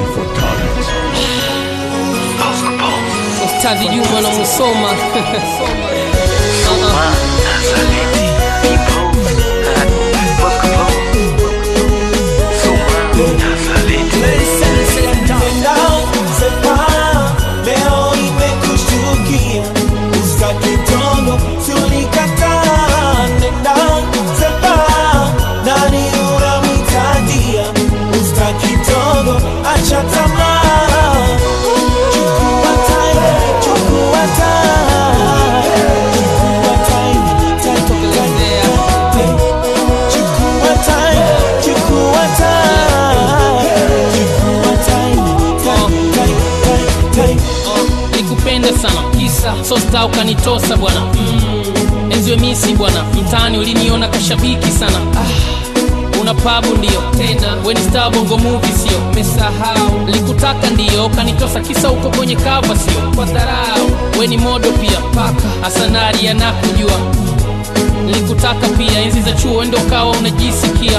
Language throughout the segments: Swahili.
Ustadhi Juma na Musoma Uh-uh. Nenda sepa, leo imekushtukia, usitaki tongo, si ulikataa. Nenda sepa, nani unamhitadia, usitaki tongo, acha tamaa. Chukua time, chukua time, chukua time, time, time, time. Chukua time, chukua time, chukua time, time, time, time, time. Uh, nikupenda sana kisa sosta ukanitosa bwana mm. enziwe misi bwana mtaani uliniona kashabiki sana ah. una pabu ndio tena weni star bongo movie sio mesahau likutaka ndio kanitosa kisa uko kwenye kava sio kwa dharau weni modo pia paka asanari anakujua nilikutaka pia enzi za chuo ndo ukawa unajisikia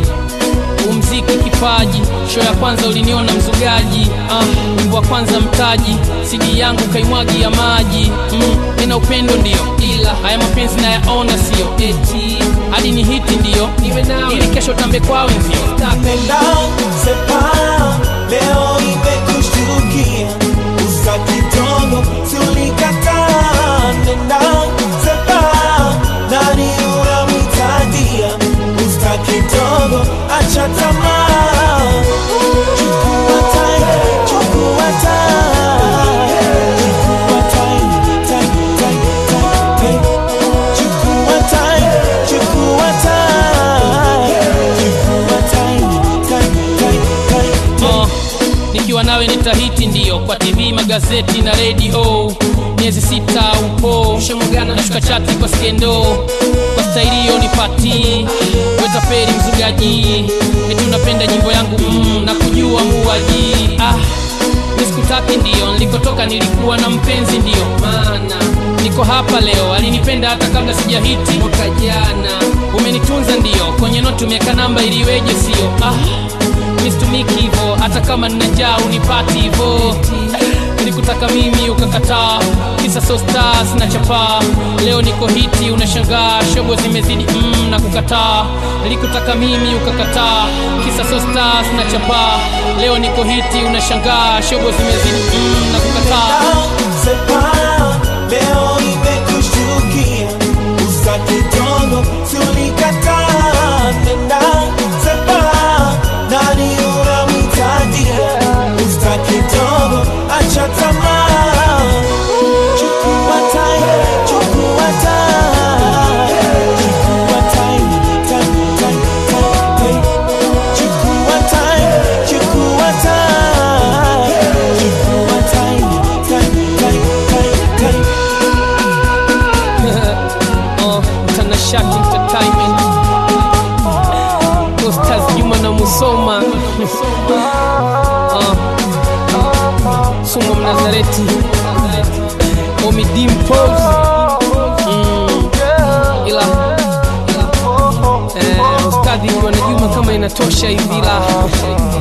umziki kipaji sho ya kwanza uliniona mzugaji ah, wimbo wa kwanza mtaji sidi yangu kaimwagi ya maji mm, nina upendo ndio ila haya mapenzi nayaona sio eti hadi ni hiti ndio iwe nawe ili kesho tambe kwa wenzio Nenda sepa, leo imekushtukia, usitaki tongo, si ulikataa. Nenda sepa, nani unamhitadia, usitaki tongo, acha tamaa. Chukua time, chukua time, chukua time, time, time, time, time. Chukua time, chukua time, chukua time, time, time, time, time. uh, nikiwa nawe nitahiti ndio kwa tv magazeti na redio miezi sita upo nashuka chati kwa skendo kwa staili hiyo nipati wetapeli mzugaji eti unapenda nyimbo yangu mm, na kujua muwaji ah, nisikutaki ndio nilikotoka nilikuwa na mpenzi ndio maana niko hapa leo alinipenda hata kabla sijahiti mwaka jana umenitunza ndio kwenye noti umeweka namba iliweje sio ah, mistumiki hivo hata kama nina njaa unipati hivo nilikutaka mimi ukakataa kisa so stars na chapaa leo niko hiti unashangaa shobo zimezidi mm, na kukataa nilikutaka mimi ukakataa kisa so stars na chapaa leo niko hiti unashangaa shobo zimezidi mm, na kukataa Sepa, leo imekushtukia, usitaki tongo, si ulikataa. Nenda sepa, nani unamhitadia, usitaki tongo, acha tamaa. Chukua time, chukua time, chukua time, time, time, time, time. Chukua time, chukua time, chukua time, time, time, time, time. uh, mtanashati entertainment Ustaz Juma na Musoma uh, Sumo Mnazareti Omi Dimples mm, ila eh, Ustadhi Juma na Juma kama inatosha hivi la